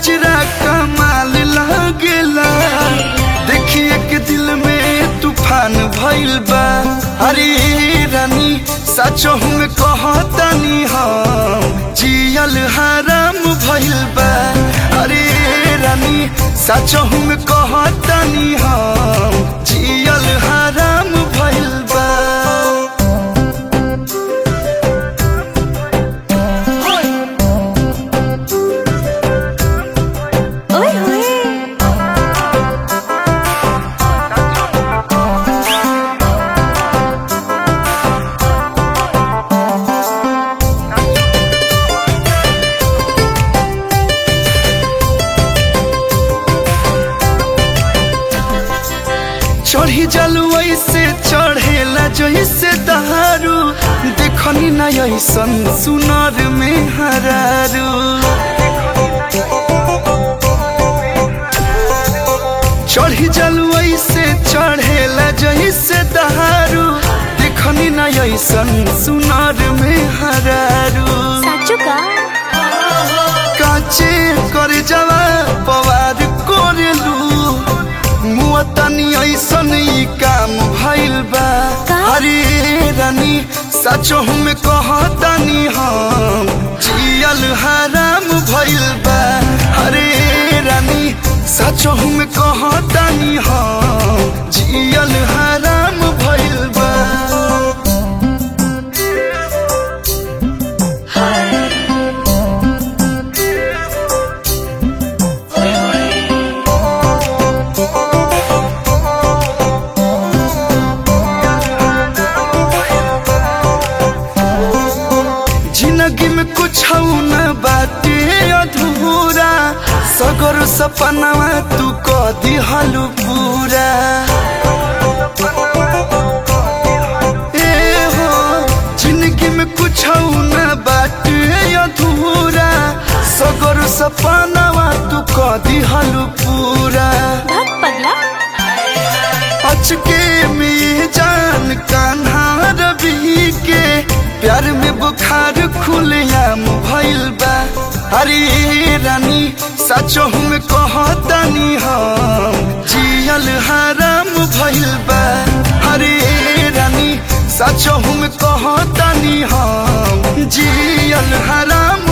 गजरा कमाल लागेला देखिए के दिल में तूफान भइल बा अरे रानी सचो में कहतनी हम जियल हराम भइल बा अरे रानी सचो में कहतनी हम जियल हराम भइल बा ओए होए चढ़ी जलुई से चढ़ेला जैसे दहारू देखनी न ऐसन सुनर में हरारू चढ़ी जलुई से चढ़ेला जैसे दहारू देखनी न ऐसन सुनर में हरारू साचो का काचे करे जवा पवार कोरेलू मुआ तनी ऐसन ई काम भइल बा का? अरे रानी सचो में कहतनी हम जियल हराम भइल बा अरे रानी सचो में कहतनी हम जियल हराम भइल बा जिंदगी में कुछ न बाटे अधूरा सगर सपनावा तू क दिहलु पूरा ए हो जिंदगी में कुछ न बाटे अधूरा सगर सपनावा तू क दिहलु पूरा भग पगला अचके में जान कान्हा रवि के प्यार में बुखार खुलेआम भइल बा अरे रानी सचो में कहतनी हम जियल हराम भइल बा अरे रानी सचो में कहतनी हम जियल हराम